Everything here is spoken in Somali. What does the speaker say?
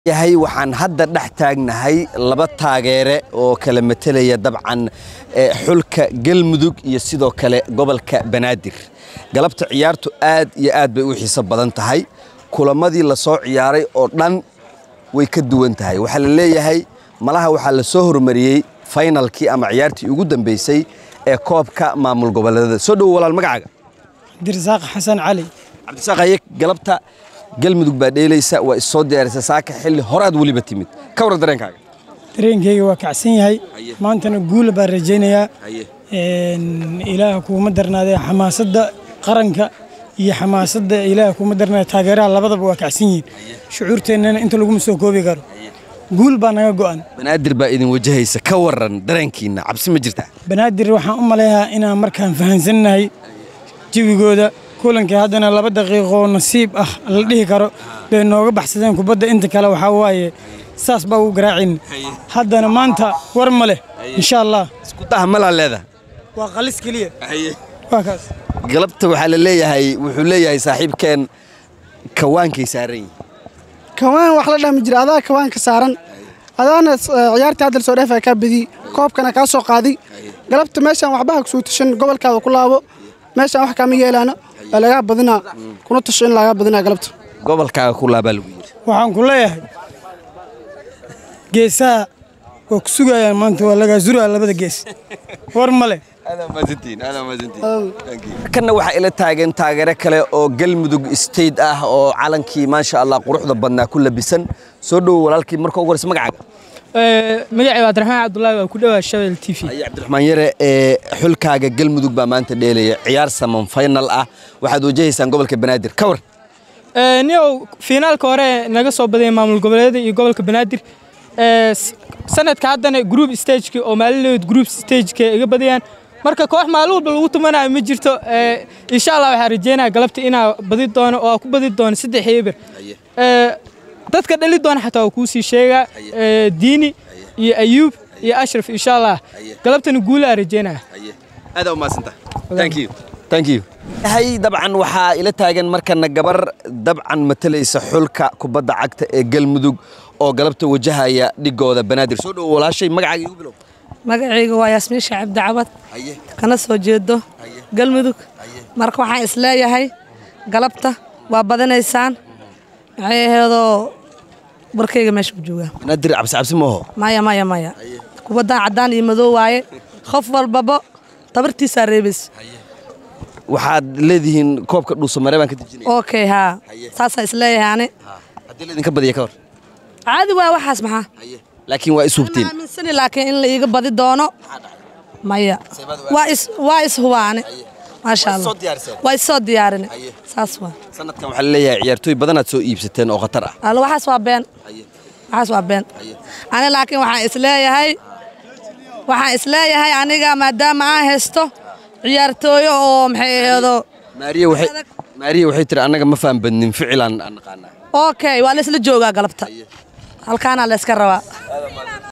yahay waxaan hadda dhex taagnahay laba taageere oo kala matelaya dabcan eh, xulka galmudug iyo sidoo kale gobolka banaadir galabta ciyaartu aad iyo aad bay u xiiso badan tahay kulamadii la soo ciyaaray oo dhan way ka duwan tahay waxaa la leeyahay malaha waxaa la soo hormariyey faynalkii ama ciyaartii ugu dambeysay ee koobka maamul goboleedada soo dhowo walaal magacaaga cabdirasaaq xasan cali cabdisaaq haye galabta galmudug baa dheelaysa waa issoo diyaarisa saaka xilli horaad weliba timid ka waran dareenkaaga dareenkayga waa kacsan yahay Haye. maantana guula baan rajaynayaa haye Een, ilaah kuuma darnaadee xamaasadda qaranka iyo xamaasadda ilaah kuuma darnaade taageeraha labadaba waa kacsan yihiin shucuurteennana inta laguma soo koobi karo guul baa naga go'an banaadir baa idin wajahaysa ka waran dareenkiina cabsi ma jirtaa banaadir waxaan u maleeyaa inaan markaan fahansannahay jawigooda kulankii haddana laba daqiiqoo nasiib ah la dhihi karo bay nooga baxsadeen kubadda inta kale waxaa waaye saas baa ugu garaacin haddana maanta war ma leh insha allah isku daha malaa leedaha waa qalis keliya waa kaas galabta waxaa la leeyahay wuxuu leeyahay saaxiibkeen kawaankay saaran yihiin kawaan wax la dhahmi jira adaa kawaanka saaran adaana s- eh, ciyaartii hadda lasoo dheefaya kaa badiy koobkana kaa soo qaaday galabta meeshaan waxbaha kusoo tashan gobolkaada ku laabo meeshaan wax kaama yeelaano waa lagaa badinaa kuna tasho in lagaa badinaa galabta gobolkaaga ku laabaa lagu yidhi waxaan ku leeyahay geesaha waa ku sugayaan maanta waa lagaa zuraa labada gees war ma leh kanna waxaa ila taagan taageero kale oo galmudug state ah oo calankii maasha allah quruxda badnaa ku labisan soo dhowo walaalkii marka ugu horeysa magacaaga magacay waa abdiraxmaan cabdullaahi waa ku dhowaa shabel t v haye cabdiraxmaan yare ee xulkaaga galmudug baa maanta dheelaya ciyaar saman final ah waxaad wajahaysaan gobolka banaadir ka war niow fiinaalka hore naga soo badaya maamul goboleeda iyo gobolka banaadir Ee, s- sanadka haddana group stageki oo maalinood group stageka iga badayaan marka koox maalin walba lagu tumanayo ma jirto Ee, insha allah waxaan rajeynaya galabta inaa badi doono oo ku badi doono saddex eber Ee, dadka dhali doona xataa waa kuu sii sheegaa Ee, diini iyo ayuub iyo ashraf insha allah galabtana guulaa rajeynaya aada umaadsantaha thank you thank you hay dabcan waxaa ila taagan markana gabar dabcan matalaysa xulka kubadda cagta ee galmudug oo galabta wajahaya dhigooda banaadir soo dhowo walaashay magacaaga igu bilow magacayga waa yaasmiin shacib dacwad haye kana soo jeedo galmudug marka waxaan isleeyahay galabta waa badanaysaan maxay ahaydoo barkayga meesha ku joogaa banaadir cabsi cabsi ma oho maya maya maya kubaddan caddaan iyo madow waaye qof walbaba tabartiisaa reebaysa waxaad leedihiin koobka dhuusamare baan ka dejinaya okay haa saasaa isleeyahay ani haddii laydinka badiya ka hor caadi waa waxaas maxaa laakiin waa ishubtiin ma aaminsani laakiin in la iiga badi doono maya waa is waa is hubaani maasha Waa is soo allah diyaariseen? waa is soo diyaarini Haye. saas waa sanadkan waxaa la leeyahay ciyaartooy badanaad soo iibsateen oo khatar ah Alla waxaas waa been waxaas waa been ani laakiin waxaan isleeyahay waxaan isleeyahay aniga maadaama aan haysto ciyaartooyo oo maxay ahaydoo maariya waxay maariya waxay tiri annaga ma faham badnin ficilaan aan naqaanaa okay waa la isla joogaa galabta halkaanaa la iska rabaa